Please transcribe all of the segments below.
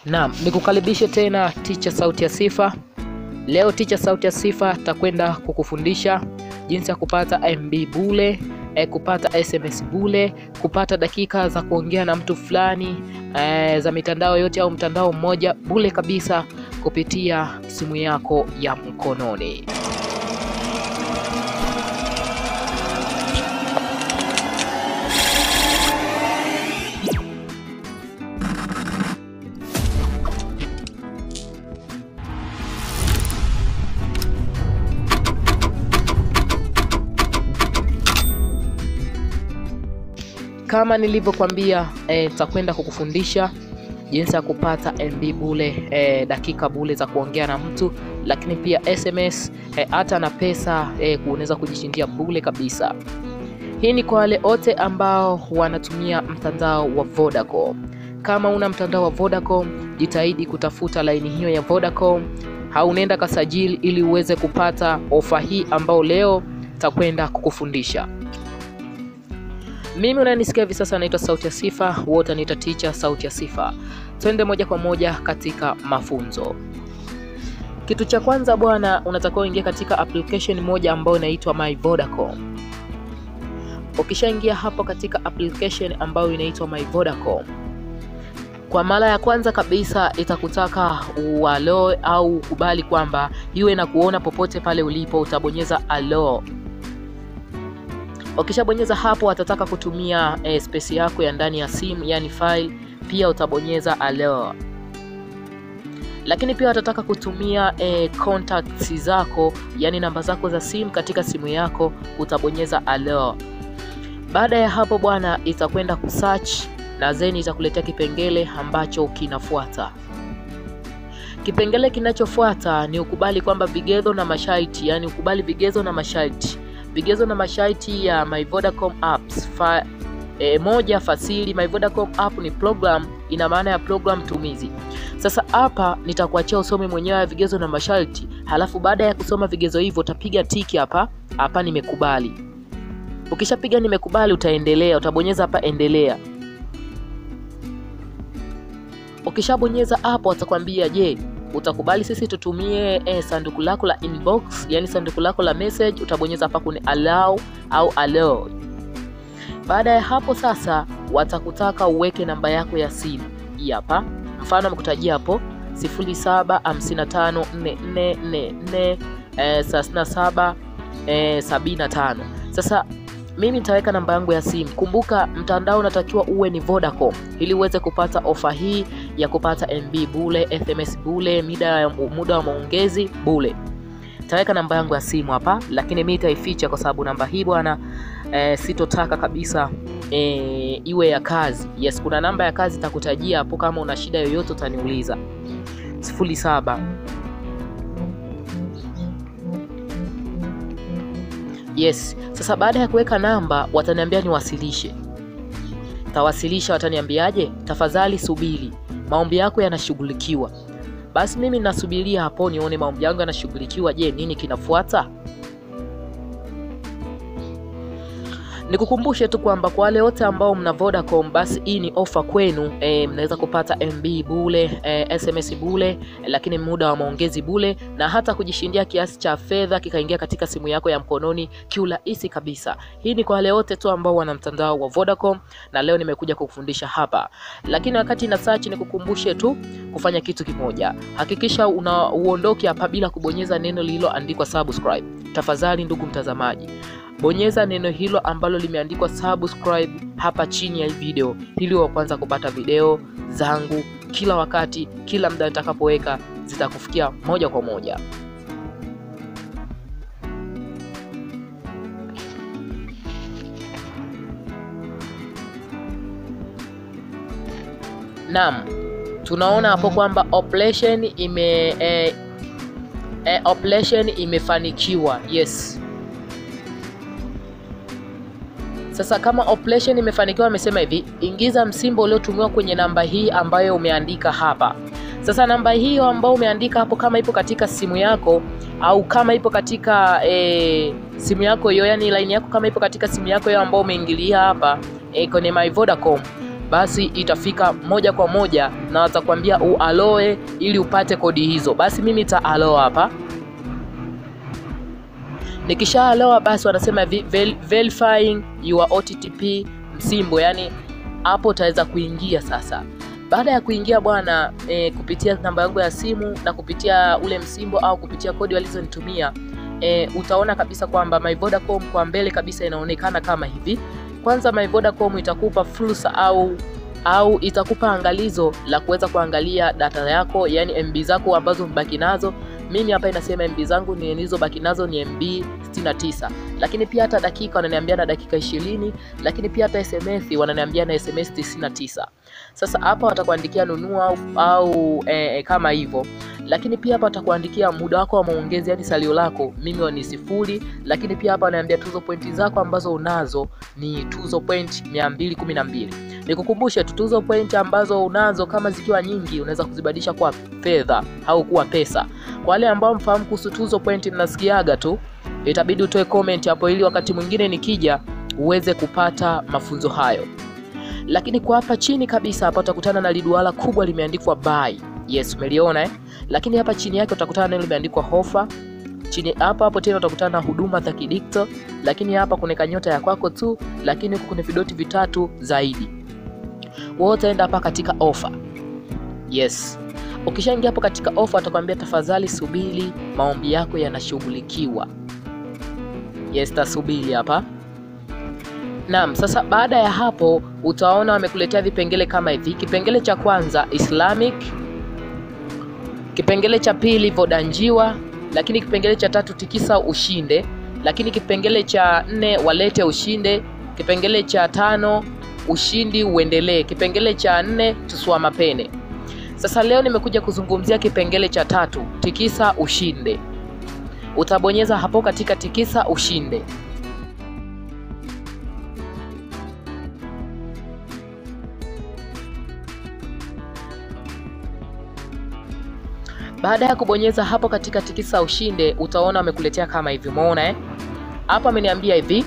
Naam, nikukaribishe tena Teacher Sauti ya Sifa. Leo Teacher Sauti ya Sifa takwenda kukufundisha jinsi ya kupata MB bure, eh, kupata SMS bure, kupata dakika za kuongea na mtu fulani eh, za mitandao yote au mtandao mmoja bure kabisa kupitia simu yako ya mkononi. Kama nilivyokuambia eh, takwenda kukufundisha jinsi ya kupata MB bure eh, dakika bure za kuongea na mtu, lakini pia SMS eh, hata na pesa eh, unaweza kujishindia bure kabisa. Hii ni kwa wale wote ambao wanatumia mtandao wa Vodacom. Kama una mtandao wa Vodacom, jitahidi kutafuta laini hiyo ya Vodacom, haunenda kasajili ili uweze kupata ofa hii ambao leo takwenda kukufundisha. Mimi unanisikia hivi sasa, naitwa Sauti ya Sifa, wote anaita Teacher Sauti ya Sifa. Twende moja kwa moja katika mafunzo. Kitu cha kwanza bwana, unatakiwa uingia katika application moja ambayo inaitwa My Vodacom. Ukishaingia hapo katika application ambayo inaitwa My Vodacom, kwa mara ya kwanza kabisa itakutaka ualo au ukubali kwamba iwe na kuona popote pale ulipo, utabonyeza allow Ukishabonyeza hapo atataka kutumia eh, space yako ya ndani ya simu yani file, pia utabonyeza allow. Lakini pia watataka kutumia eh, contacts zako yani namba zako za simu katika simu yako, utabonyeza allow. Baada ya hapo bwana, itakwenda kusearch na then itakuletea kipengele ambacho kinafuata. Kipengele kinachofuata ni ukubali kwamba vigezo na masharti, yani ukubali vigezo na masharti vigezo na masharti ya My Vodacom apps fa, e, moja fasili. My Vodacom app ni program, ina maana ya program tumizi. Sasa hapa nitakuachia usome mwenyewe vigezo na masharti, halafu baada ya kusoma vigezo hivyo utapiga tiki hapa hapa, nimekubali. Ukishapiga nimekubali, utaendelea, utabonyeza hapa endelea. Ukishabonyeza hapo atakwambia je, utakubali sisi tutumie eh, sanduku lako la inbox, yani sanduku lako la message. Utabonyeza hapa kwenye allow au allow. Baada ya hapo sasa, watakutaka uweke namba yako ya simu hii hapa, mfano amekutajia hapo 0755443775. Sasa mimi nitaweka namba yangu ya simu. Kumbuka mtandao unatakiwa uwe ni Vodacom ili uweze kupata ofa hii ya kupata MB bure, SMS bure, muda muda wa maongezi bure. Nitaweka namba yangu ya simu hapa, lakini mimi nitaificha kwa sababu namba hii bwana e, sitotaka kabisa e, iwe ya kazi. Yes, kuna namba ya kazi itakutajia hapo, kama una shida yoyote utaniuliza. 07 Yes. Sasa baada ya kuweka namba wataniambia niwasilishe. Tawasilisha, wataniambiaje? Tafadhali subiri, maombi yako yanashughulikiwa. Basi mimi nasubiria hapo nione maombi yangu yanashughulikiwa. Je, nini kinafuata? Nikukumbushe tu kwamba kwa wale wote ambao mna Vodacom, basi hii ni ofa kwenu. E, mnaweza kupata MB bure, e, SMS bure, e, lakini muda wa maongezi bure na hata kujishindia kiasi cha fedha kikaingia katika simu yako ya mkononi kiurahisi kabisa. Hii ni kwa wale wote tu ambao wana mtandao wa Vodacom, na leo nimekuja kukufundisha hapa. Lakini wakati na search, nikukumbushe tu kufanya kitu kimoja. Hakikisha una uondoke hapa bila kubonyeza neno lililoandikwa subscribe. Tafadhali ndugu mtazamaji bonyeza neno hilo ambalo limeandikwa subscribe hapa chini ya video ili wa kwanza kupata video zangu kila wakati, kila muda nitakapoweka zitakufikia moja kwa moja. Naam, tunaona hapo kwamba operation ime eh, eh, operation imefanikiwa. Yes. Sasa kama operation imefanikiwa, amesema hivi, ingiza msimbo uliotumiwa kwenye namba hii ambayo umeandika hapa. Sasa namba hiyo ambayo umeandika hapo, kama ipo katika simu yako au kama ipo katika e, simu yako hiyo, yani line yako kama ipo katika simu yako hiyo ambayo umeingilia hapa e, kwenye My Vodacom, basi itafika moja kwa moja na watakwambia ualoe ili upate kodi hizo. Basi mimi nita aloa hapa. Nikisha aloa basi wanasema hivi ver verifying your OTTP msimbo, yani hapo utaweza kuingia sasa. Baada ya kuingia bwana e, kupitia namba yangu ya simu na kupitia ule msimbo au kupitia kodi walizonitumia e, utaona kabisa kwamba My Vodacom kwa mbele kabisa inaonekana kama hivi. Kwanza My Vodacom itakupa fursa au au itakupa angalizo la kuweza kuangalia data yako, yani MB zako ambazo umebaki nazo. Mimi hapa inasema MB zangu ni nilizobaki nazo ni MB 69, lakini pia hata dakika wananiambia na dakika 20, lakini pia hata SMS wananiambia na SMS 99. Sasa hapa watakuandikia nunua au, au e, kama hivyo lakini pia hapa watakuandikia muda wako wa maongezi, yani salio lako mimi ni sifuri. Lakini pia hapa wanaambia tuzo pointi zako ambazo unazo ni tuzo point 212. Nikukumbushe tu tuzo point ambazo unazo kama zikiwa nyingi unaweza kuzibadilisha kwa fedha au kuwa pesa. Kwa wale ambao mfahamu kuhusu tuzo point, mnasikiaga tu, itabidi utoe comment hapo ili wakati mwingine nikija uweze kupata mafunzo hayo. Lakini kwa hapa chini kabisa hapa utakutana na liduara kubwa limeandikwa buy. Yes, umeliona eh? Lakini hapa chini yake utakutana na limeandikwa ofa. Chini hapa hapo tena utakutana na huduma za kidikto, lakini hapa kuna kanyota ya kwako tu, lakini huku kuna vidoti vitatu zaidi. Wewe utaenda hapa katika ofa. Yes. Ukishaingia hapo katika ofa atakwambia tafadhali subiri, maombi yako yanashughulikiwa. Yes, tasubiri hapa. Naam, sasa baada ya hapo utaona wamekuletea vipengele kama hivi. Kipengele cha kwanza Islamic, kipengele cha pili Vodanjiwa, lakini kipengele cha tatu tikisa ushinde, lakini kipengele cha nne walete ushinde, kipengele cha tano ushindi uendelee, kipengele cha nne tusua mapene. Sasa leo nimekuja kuzungumzia kipengele cha tatu tikisa ushinde. Utabonyeza hapo katika tikisa ushinde. Baada ya kubonyeza hapo katika tikisa ushinde, utaona wamekuletea kama hivi. Umeona eh? Hapa ameniambia hivi: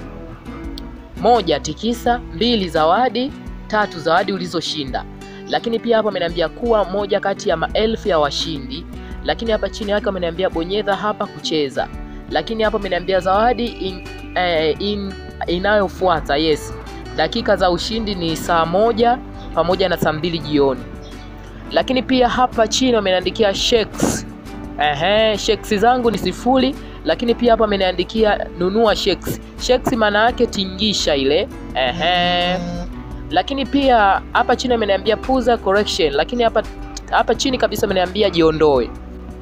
moja, tikisa; mbili, zawadi; tatu, zawadi ulizoshinda. Lakini pia hapa ameniambia kuwa moja kati ya maelfu ya washindi. Lakini hapa chini yake ameniambia bonyeza hapa kucheza. Lakini hapa ameniambia zawadi in, eh, in, inayofuata yes, dakika za ushindi ni saa moja pamoja na saa mbili jioni lakini pia hapa chini wameniandikia shekes. Ehe, shekes zangu ni sifuri, lakini pia hapa ameniandikia nunua shekes. Shekes maana yake tingisha ile. Ehe. Lakini pia hapa chini ameniambia puza correction, lakini hapa hapa chini kabisa ameniambia jiondoe.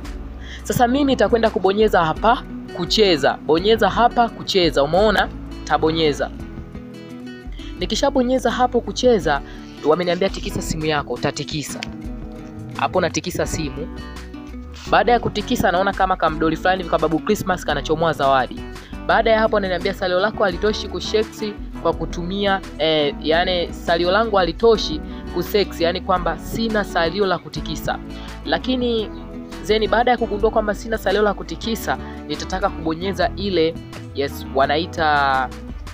Sasa mimi nitakwenda kubonyeza hapa kucheza. Bonyeza hapa kucheza. Umeona? Tabonyeza. Nikishabonyeza hapo kucheza, wameniambia tikisa simu yako, utatikisa hapo natikisa simu. Baada ya kutikisa, naona kama kamdoli fulani hivi kababu Christmas kanachomoa zawadi. Baada ya hapo, ananiambia salio lako halitoshi kusheksi kwa kutumia eh, yani salio langu halitoshi kuseksi, yani kwamba sina salio la kutikisa. Lakini zeni, baada ya kugundua kwamba sina salio la kutikisa, nitataka kubonyeza ile yes, wanaita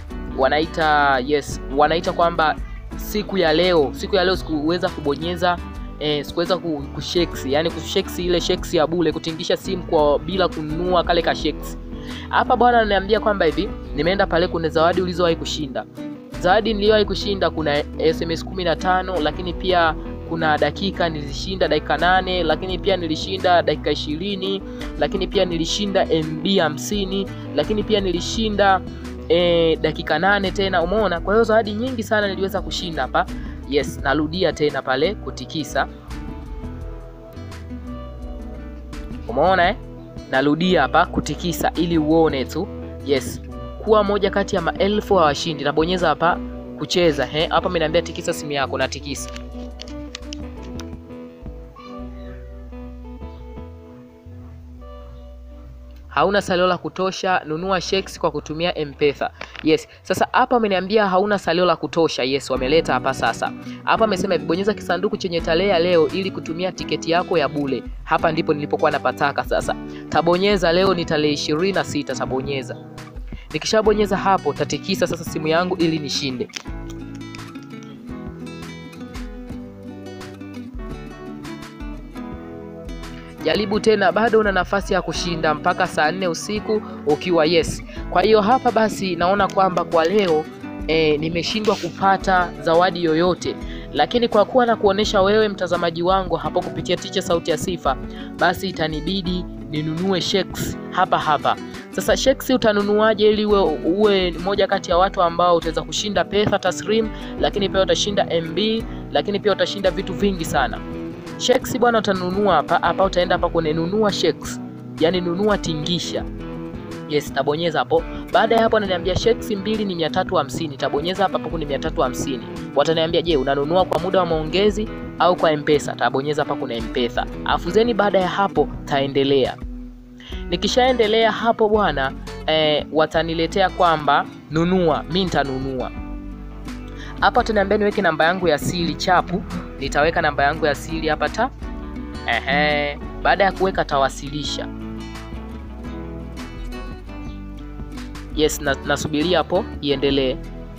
wanaita yes, wanaita kwamba siku ya leo, siku ya leo sikuweza kubonyeza Eh, sikuweza kusheksi yani kusheksi ile sheksi ya bure kutingisha simu kwa bila kununua kale ka sheksi. Hapa bwana ananiambia kwamba hivi nimeenda pale, kuna zawadi ulizowahi kushinda. Zawadi niliyowahi kushinda kuna SMS 15, lakini pia kuna dakika nilishinda dakika nane, lakini pia nilishinda dakika ishirini, lakini pia nilishinda MB 50, lakini pia nilishinda eh, dakika nane tena. Umeona? Kwa hiyo zawadi nyingi sana niliweza kushinda hapa. Yes, narudia tena pale kutikisa. Umeona eh? Narudia hapa kutikisa ili uone tu. Yes, kuwa moja kati ya maelfu wa washindi. Nabonyeza hapa kucheza. He, hapa ameniambia tikisa simu yako na tikisa. Hauna salio la kutosha, nunua shekes kwa kutumia M-Pesa. Yes. Sasa hapa ameniambia hauna salio la kutosha. Yes, wameleta hapa sasa. Hapa amesema bonyeza kisanduku chenye tarehe ya leo ili kutumia tiketi yako ya bure. Hapa ndipo nilipokuwa napataka sasa. Tabonyeza leo ni tarehe ishirini na sita tabonyeza. Nikishabonyeza hapo tatikisa sasa simu yangu ili nishinde. jaribu tena, bado una nafasi ya kushinda mpaka saa nne usiku ukiwa yes. Kwa hiyo hapa basi naona kwamba kwa leo e, nimeshindwa kupata zawadi yoyote, lakini kwa kuwa na kuonesha wewe mtazamaji wangu hapo kupitia Ticha Sauti ya Sifa, basi itanibidi ninunue shekes hapa hapa. Sasa shekes utanunuaje ili uwe, uwe moja kati ya watu ambao utaweza kushinda pesa taslim, lakini pia utashinda MB, lakini pia utashinda vitu vingi sana. Shekes bwana, utanunua hapa hapa, utaenda hapa kwenye nunua shekes, yani nunua tingisha. Yes, tabonyeza hapo. Baada ya hapo ananiambia shekes mbili ni 350. Tabonyeza hapa hapo kwenye 350. Wataniambia je, unanunua kwa muda wa maongezi au kwa M-Pesa? Tabonyeza hapa kuna M-Pesa. Alafu zeni baada ya hapo taendelea. Nikishaendelea hapo bwana eh, wataniletea kwamba nunua, mi nitanunua. Hapa wataniambia niweke namba yangu ya siri chapu, nitaweka namba yangu ya siri hapa ta. Ehe, baada ya kuweka tawasilisha. Yes, na, nasubiria hapo iendelee.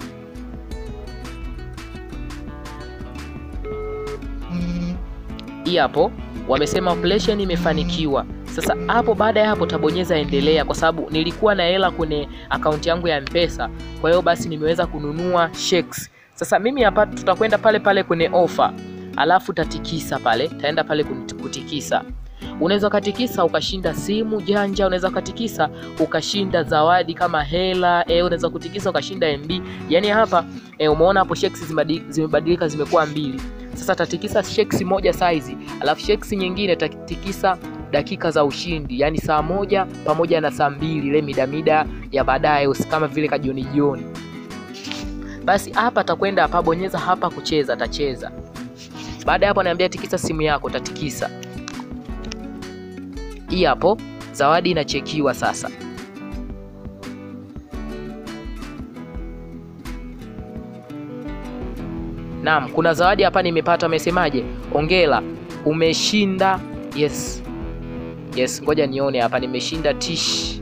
Hii hapo wamesema operation imefanikiwa. Sasa hapo baada ya hapo tabonyeza endelea, kwa sababu nilikuwa na hela kwenye akaunti yangu ya Mpesa, kwa hiyo basi nimeweza kununua shekes. Sasa mimi hapa tutakwenda pale pale kwenye ofa, alafu tatikisa pale, taenda pale kutikisa unaweza ukatikisa ukashinda simu janja, unaweza ukatikisa ukashinda zawadi kama hela e, unaweza kutikisa ukashinda MB. Yani hapa e, umeona hapo shekes zimebadilika zimekuwa mbili. Sasa tatikisa shekes moja saizi, alafu shekes nyingine tatikisa dakika za ushindi, yani saa moja pamoja na saa mbili, ile midamida ya baadaye kama vile kajioni jioni. Basi hapa atakwenda hapa, bonyeza hapa kucheza, tacheza. Baada ya hapo anaambia tikisa simu yako, tatikisa hii hapo zawadi inachekiwa sasa. Naam, kuna zawadi hapa nimepata. Amesemaje? Ongela, umeshinda. Yes, yes, ngoja nione hapa, nimeshinda tish.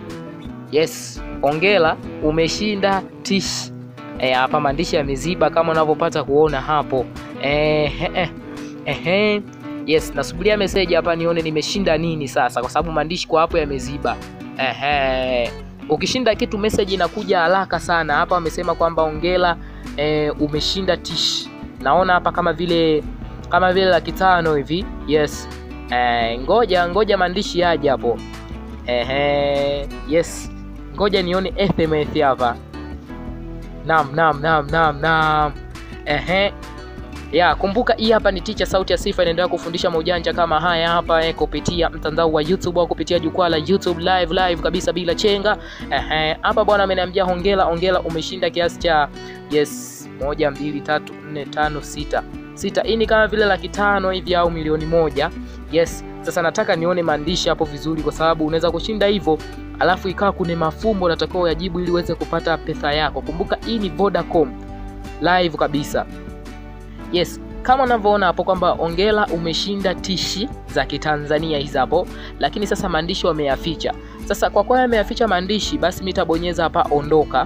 Yes, ongela, umeshinda tish. E, hapa maandishi yameziba kama unavyopata kuona hapo. Eh, eh, eh. Yes, nasubiria message hapa nione nimeshinda nini sasa, kwa sababu maandishi kwa hapo yameziba. Ehe, ukishinda kitu message inakuja haraka sana. Hapa wamesema kwamba ongela, e, umeshinda tish. Naona hapa kama vile kama vile laki tano hivi. Yes, e, ngoja ngoja maandishi yaje hapo. Ehe, yes, ngoja nione SMS hapa. Naam, naam, naam, naam, naam. Ehe, ya kumbuka, hii hapa ni Ticha Sauti ya Sifa, inaendelea kufundisha maujanja kama haya hapa eh, kupitia mtandao wa YouTube au kupitia jukwaa la YouTube live live kabisa bila chenga. Ehe, hapa bwana ameniambia hongera, hongera, umeshinda kiasi cha yes, moja mbili tatu nne tano sita sita. Hii ni kama vile laki tano hivi au milioni moja. Yes, sasa nataka nione maandishi hapo vizuri, kwa sababu unaweza kushinda hivyo alafu ikawa kuna mafumbo unatakiwa uyajibu ili uweze kupata pesa yako. Kumbuka hii ni Vodacom live kabisa. Yes, kama unavyoona hapo kwamba ongela umeshinda tishi za Kitanzania hizi hapo, lakini sasa maandishi wameyaficha. Sasa kwa kuwa yameyaficha maandishi, basi mimi tabonyeza hapa ondoka.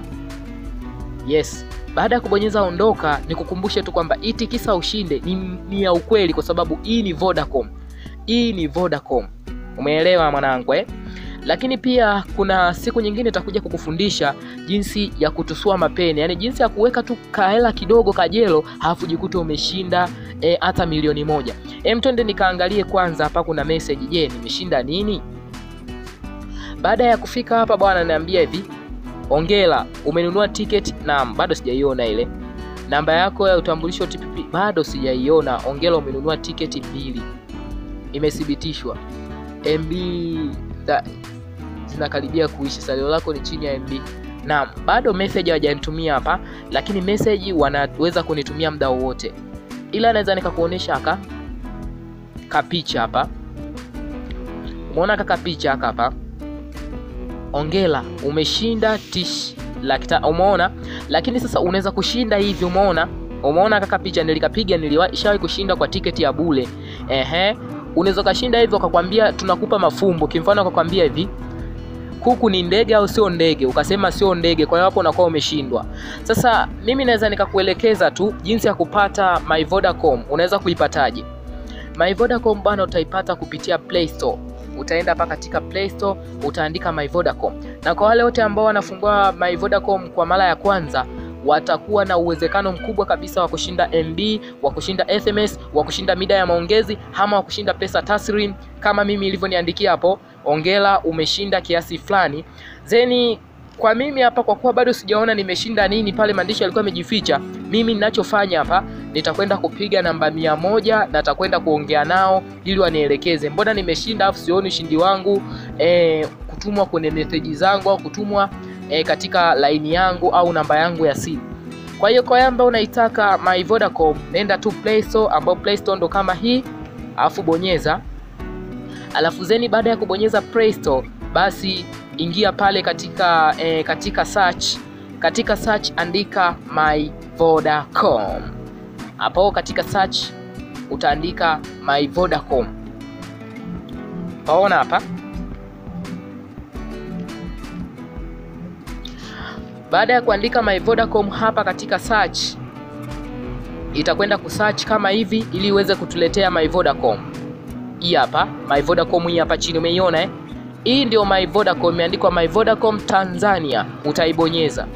Yes, baada ya kubonyeza ondoka, nikukumbushe tu kwamba itikisa ushinde ni, ni ya ukweli, kwa sababu hii ni Vodacom, hii ni Vodacom. Umeelewa mwanangu eh? Lakini pia kuna siku nyingine itakuja kukufundisha jinsi ya kutusua mapeni, yaani jinsi ya kuweka tu kahela kidogo kajelo, halafu jikuta umeshinda hata e, milioni moja. Em, twende nikaangalie kwanza hapa kuna message. Je, nimeshinda nini? Baada ya kufika hapa bwana, niambia hivi, ongela, umenunua tiketi. Naam, bado sijaiona ile namba yako ya utambulisho TPP, bado sijaiona. Ongela, umenunua tiketi mbili, imethibitishwa MB da, zinakaribia kuisha. Salio lako ni chini ya MB. Naam, bado message hawajanitumia hapa, lakini message wanaweza kunitumia muda wowote, ila naweza nikakuonesha aka kapicha hapa. Umeona kaka picha aka hapa, ongela umeshinda tish laki tano. Umeona, lakini sasa unaweza kushinda hivi. Umeona, umeona kaka picha nilikapiga, nilishawahi kushinda kwa tiketi ya bure. Ehe, unaweza ukashinda hivyo, akakwambia tunakupa mafumbo. Kimfano akakwambia hivi kuku ni ndege au sio ndege, ukasema sio ndege, kwa hiyo hapo unakuwa umeshindwa. Sasa mimi naweza nikakuelekeza tu jinsi ya kupata My Vodacom. Unaweza kuipataje? My Vodacom bwana utaipata kupitia Play Store. Utaenda hapa katika Play Store utaandika My Vodacom, na kwa wale wote ambao wanafungua My Vodacom kwa mara ya kwanza watakuwa na uwezekano mkubwa kabisa wa kushinda MB, wa kushinda SMS, wa kushinda mida ya maongezi ama wa kushinda pesa taslim kama mimi ilivyoniandikia hapo. Ongela, umeshinda kiasi fulani. Zeni kwa mimi hapa, kwa kuwa bado sijaona nimeshinda nini pale, maandishi yalikuwa yamejificha. Mimi ninachofanya hapa, nitakwenda kupiga namba mia moja na nitakwenda kuongea nao ili wanielekeze, mbona nimeshinda afu sioni ushindi wangu e, kutumwa kwenye meseji zangu au kutumwa e, katika laini yangu au namba yangu ya simu. Kwa hiyo kwa yamba unaitaka My Vodacom, nenda tu Play Store, ambao Play Store ndo kama hii, alafu bonyeza, alafu zeni, baada ya kubonyeza Play Store, basi ingia pale katika e, katika search, katika search andika My Vodacom. Hapo katika search utaandika My Vodacom, paona hapa Baada ya kuandika My Vodacom hapa katika search, itakwenda kusearch kama hivi ili iweze kutuletea My Vodacom. Hii hapa My Vodacom, hii hapa chini umeiona eh? Hii ndio My Vodacom, imeandikwa My Vodacom Tanzania, utaibonyeza.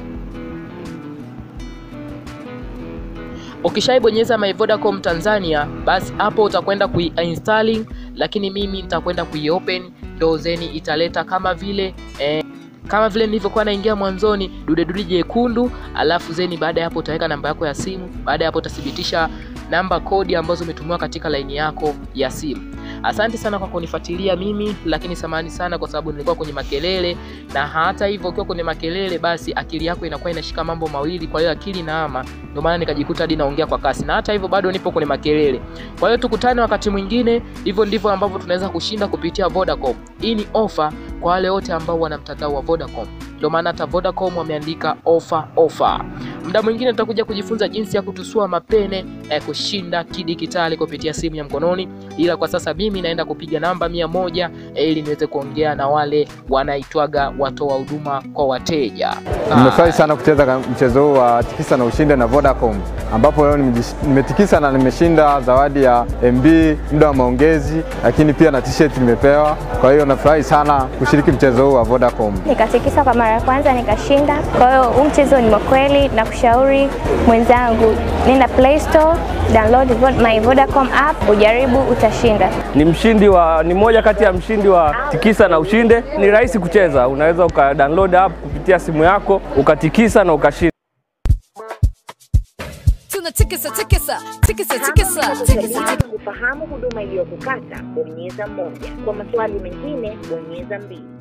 Ukishaibonyeza My Vodacom Tanzania, basi hapo utakwenda kuinstalling, lakini mimi nitakwenda kuiopen, ndio zeni italeta kama vile eh, kama vile nilivyokuwa naingia mwanzoni, dude dude jekundu, alafu zeni. Baada ya hapo utaweka namba yako ya simu. Baada ya hapo utathibitisha namba kodi ambazo umetumiwa katika laini yako ya simu. Asante sana kwa kunifuatilia mimi, lakini samahani sana kwa sababu nilikuwa kwenye makelele, na hata hivyo ukiwa kwenye makelele, basi akili yako inakuwa inashika mambo mawili, kwa hiyo akili naama, ndio maana nikajikuta hadi naongea kwa kasi, na hata hivyo bado nipo kwenye makelele. Kwa hiyo tukutane wakati mwingine. Hivyo ndivyo ambavyo tunaweza kushinda kupitia Vodacom. Hii ni ofa kwa wale wote ambao wana mtandao wa Vodacom, ndio maana hata Vodacom wameandika ofa ofa. Muda mwingine tutakuja kujifunza jinsi ya kutusua mapene ya kushinda kidijitali kupitia simu ya mkononi, ila kwa sasa mimi naenda kupiga namba mia moja ili niweze kuongea na wale wanaitwaga watoa huduma kwa wateja. Nimefurahi sana kucheza mchezo huu wa tikisa na ushinde na Vodacom, ambapo leo nimetikisa na nimeshinda zawadi ya MB, muda wa maongezi, lakini pia na t-shirt nimepewa. Kwa hiyo nafurahi sana kushiriki mchezo huu wa Vodacom. Nikatikisa kwa mara ya kwanza nikashinda. Kwa hiyo huu mchezo ni kweli, na kushauri mwenzangu, nenda Play Store, download my Vodacom app, ujaribu, utashinda. Ni mshindi wa, ni moja kati ya mshindi wa tikisa na ushinde. Ni rahisi kucheza, unaweza uka download app kupitia simu yako ukatikisa na ukashinda. Tunatikisa tikisa tikisa tikisa tikisa. Kufahamu huduma iliyokukata, bonyeza moja. Kwa maswali mengine, bonyeza mbili.